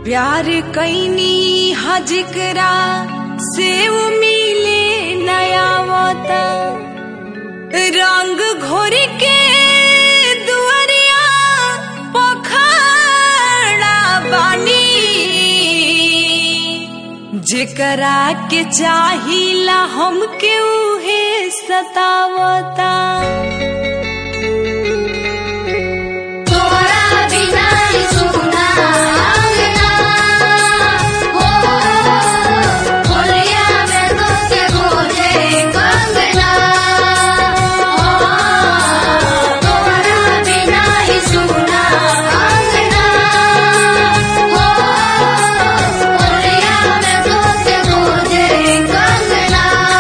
प्यार कैनी हजकरा से उ मिले नया वता रंग घोर के दुआरिया पखड़ा बानी जेकरा के चाहिला हमके उहे सतावता तोरा बिना सुना अंगना हो होलिया में तोके खोजे कंगना हो तोरा बिना ही सुना अंगना हो होलिया में तोके खोजे कंगना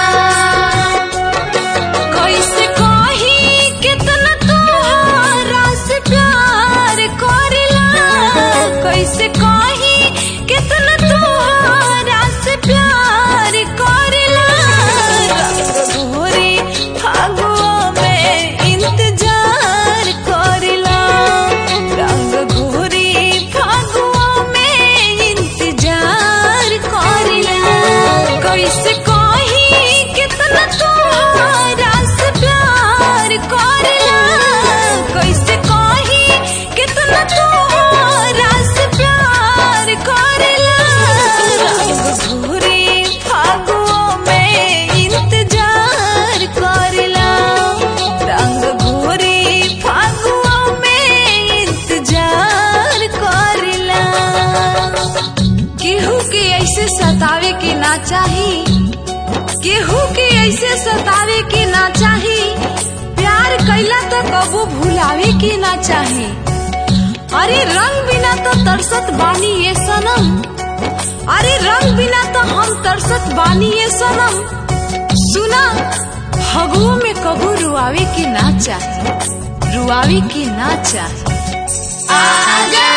कैसे कही कितना तोहरा से प्यार करेला कैसे कही कितना तोहरा से प्यार करेला रंग घोरे फागुआ में इंतजार करेला रंग घोरे फागुआ में इंतजार करेला कैसे कही कितना तोहरा से प्यार करेला कैसे कही कितना तोहरा से प्यार करेला रंग घोरे फागुआ में इंतजार करेला रंग घोरे फागुआ में इंतजार करेला केहू के ऐसे सतावे के ना चाही केहू के ऐसे सतावे के ना चाही प्यार कैला तो कबो भुलावे के ना चाही अरे रंग बिना तो तरसत बानी ये सनम अरे रंग बिना तो हम तरसत बानी ये सनम सुना फगुओ में कबू रुआवे के ना चाही रुआवे के ना चाही आजा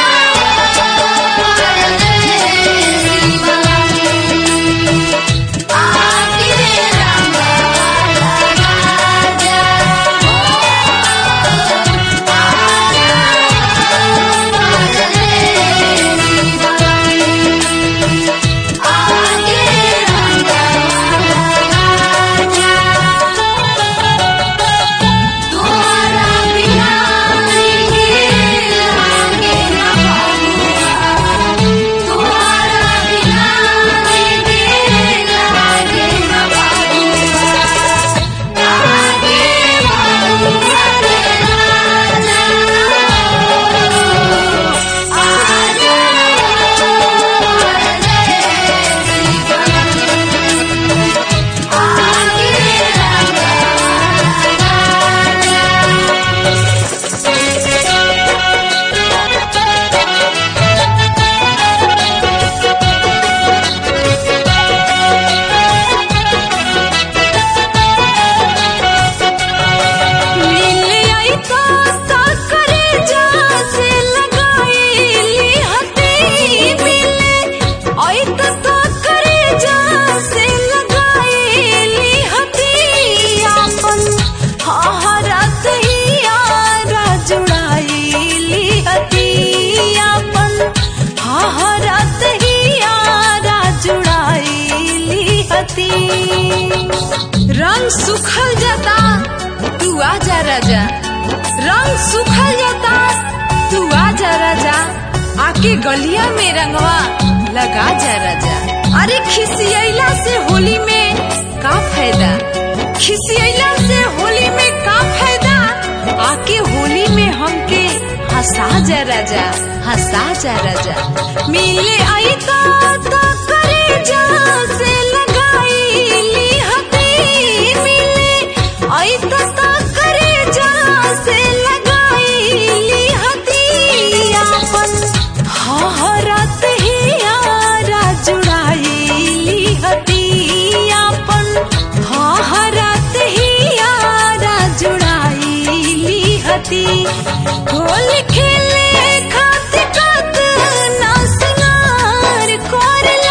आके रंग राजा आके रंग राजा तोरा बिना लागे ना बाबुआ तोरा बिना लागे ना बाबुआ लागे बाबुआ रे राजा आजा आगे मिल आई तो करे जा से लगाईली हती मिल आई तो करे जा से लगाईली हती आपन हरत ही आरा जुड़ाईली हती आपन हरत ही आरा जुड़ाईली हती रंग सुखल जाता तू आजा राजा रंग सुखल जाता तू आजा राजा आके गलिया में रंगवा लगा जा राजा अरे खिसियला से होली में का फायदा खिसियला से होली में का फायदा आके होली में हमके हंसा जा राजा हंसा जा राजा मिले आई तो तो करे जा से लगाईली हती मिले आई तो तो करे जा से लगाईली हती आपन हरत ही आरा जुड़ाईली हती आपन हरत ही आरा जुड़ाईली हती होली खेले खातिर कात ना सिंगार कोरला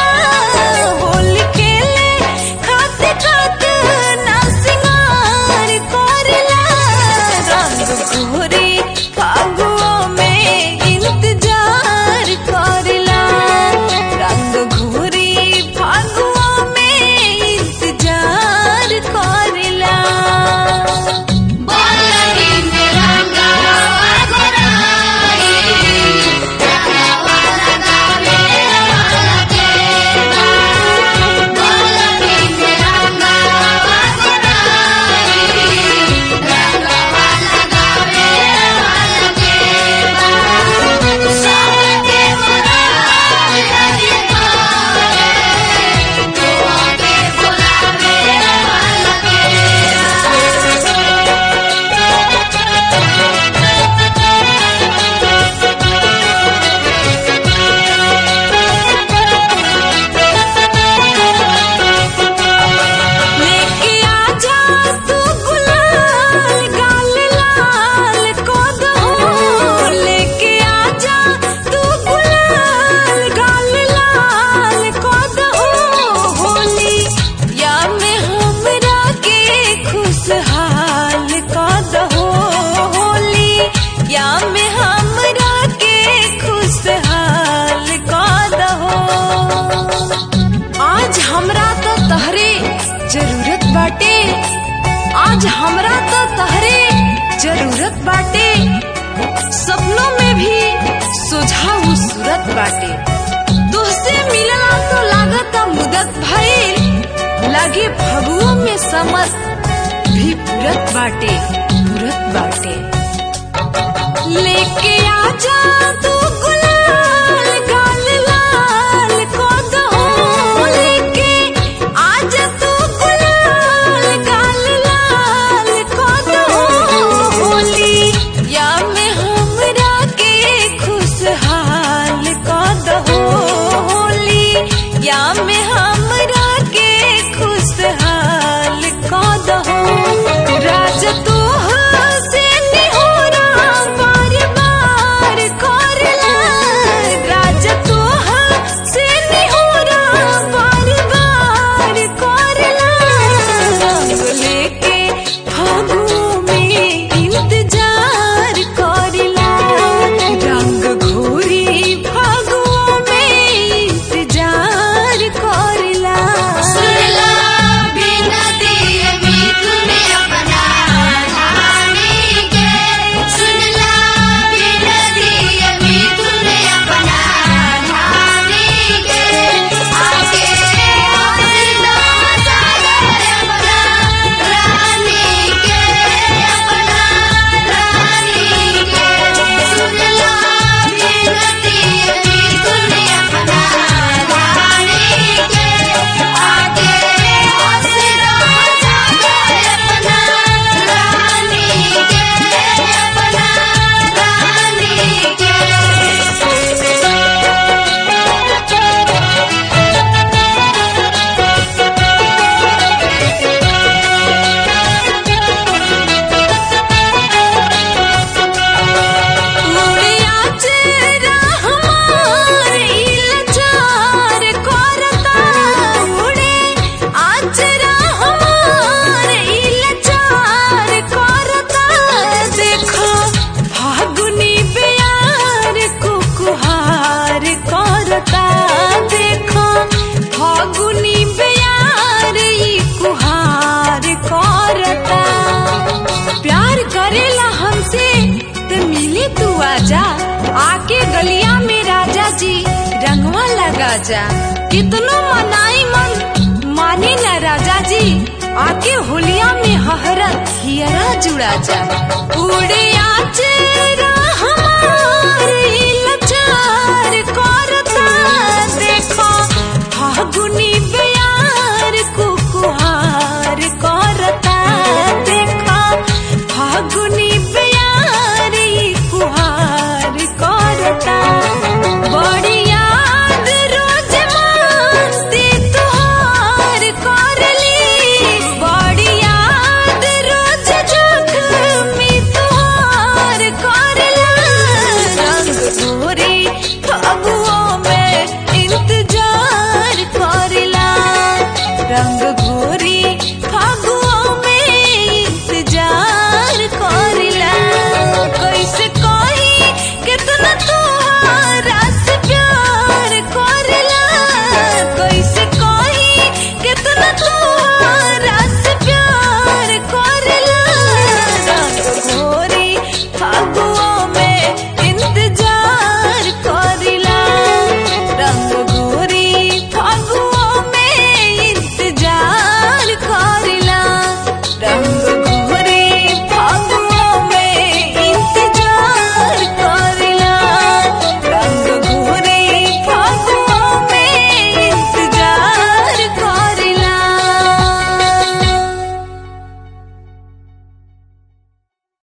आज हमरा तो तहरे जरूरत बाटे सपनों में भी सुझाव सूरत बाटे तुहसे मिलना तो लागत मुदत भइल लागे फगुओं में समत भी पूरत बाटे पूरत बाटे लेके आजा तू गुलाल गाल लाल को दो लेके आजा तू गुलाल गाल लाल को दो होली या में हमरा के खुशहाल को दो होली या में हमरा के खुशहाल को दो राज तू से निहोरा बार बार करला राज तू से निहोरा बार बार करला रंग लेके फागुओं में इंतजार करला रंग घोरी फागुओं में इंतजार करला सुनला बिनती मिथुन अपना रानी के सुनला बिनती मिथुन अपना रानी के आगे हंसना सागर अपना रानी के अपना रानी के सुनला बिनती मिथुन अपना रानी के आगे हंसना सागर अपना रानी के अपना रानी उड़िया चेहरा हमार इलजार करता उड़े आचरा हमार इलजार करता देखो फागुनी प्यार कुकुहार करता देखो फागुनी प्यार ई कुहार करता प्यार करेला हमसे तो मिले तू आजा आके गलिया में राजा जी रंगवा लगा जा कितनो मनाई मन माने न राजा जी आके होलिया में हहरत हियरा जुड़ा जा उड़े आचरा